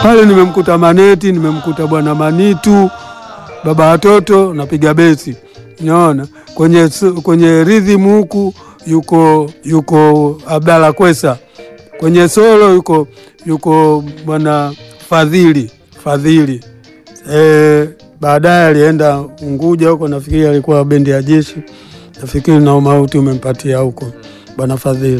pale nimemkuta Maneti, nimemkuta bwana Manitu, baba watoto napiga besi, naona kwenye kwenye rhythm huku yuko yuko Abdalla Kwesa, kwenye solo yuko yuko bwana Fadhili Fadhili. E, baadaye alienda Unguja huko, nafikiri alikuwa bendi ya jeshi, nafikiri na umauti umempatia huko bwana Fadhili.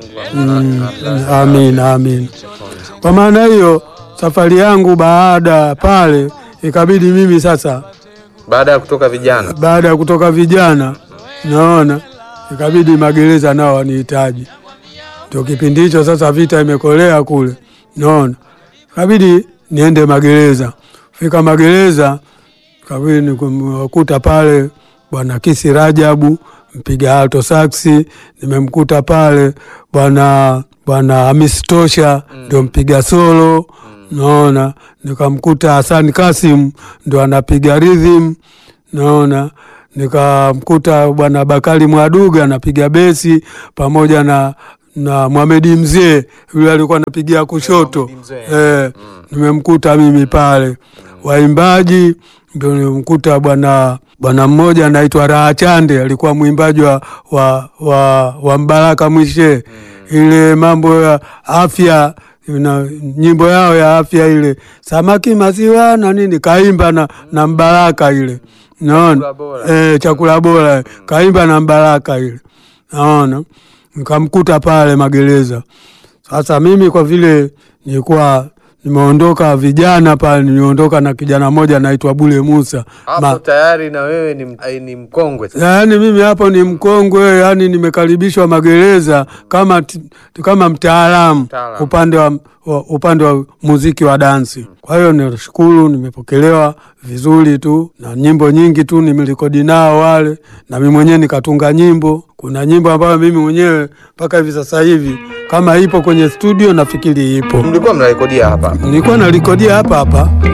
Mm, amin amin. Kwa maana hiyo safari yangu baada ya pale ikabidi mimi sasa, Baada ya kutoka vijana baada ya kutoka vijana, naona ikabidi magereza nao wanihitaji. Ndio kipindi hicho sasa, vita imekolea kule, naona ikabidi niende magereza. Fika magereza, ikabidi nikukuta pale bwana Kisi Rajabu mpiga alto saksi, nimemkuta pale bwana bwana Hamis Tosha ndio mpiga solo naona, nikamkuta Hassan Kasim ndo anapiga rhythm naona, nikamkuta bwana Bakari Mwaduga anapiga besi pamoja na na Mohamed Mzee yule alikuwa anapigia kushoto eh, nimemkuta mimi pale. Waimbaji ndio nimemkuta bwana bwana mmoja anaitwa Raha Chande alikuwa mwimbaji wa, wa, wa, wa Mbaraka Mwishe ile mambo ya afya na nyimbo yao ya afya ile samaki maziwa na nini kaimba na, na Mbaraka ile naona Chakula bora. eh, chakula bora kaimba na Mbaraka ile naona nikamkuta pale magereza. Sasa mimi kwa vile nilikuwa nimeondoka vijana pale, niliondoka na kijana mmoja anaitwa Bule Musa hapo tayari na wewe ni, m- ai, ni mkongwe sasa. Yaani mimi hapo ni mkongwe, yani nimekaribishwa magereza kama t- kama mtaalamu Mtaalamu. upande wa, wa upande wa muziki wa dansi. Kwa hiyo nashukuru, nimepokelewa vizuri tu na nyimbo nyingi tu nimerekodi nao wale, na mimi mwenyewe nikatunga nyimbo. Kuna nyimbo ambayo mimi mwenyewe mpaka hivi sasa hivi kama ipo kwenye studio, nafikiri ipo, Mlikuwa mnarekodia hapa nilikuwa narekodia hapa hapa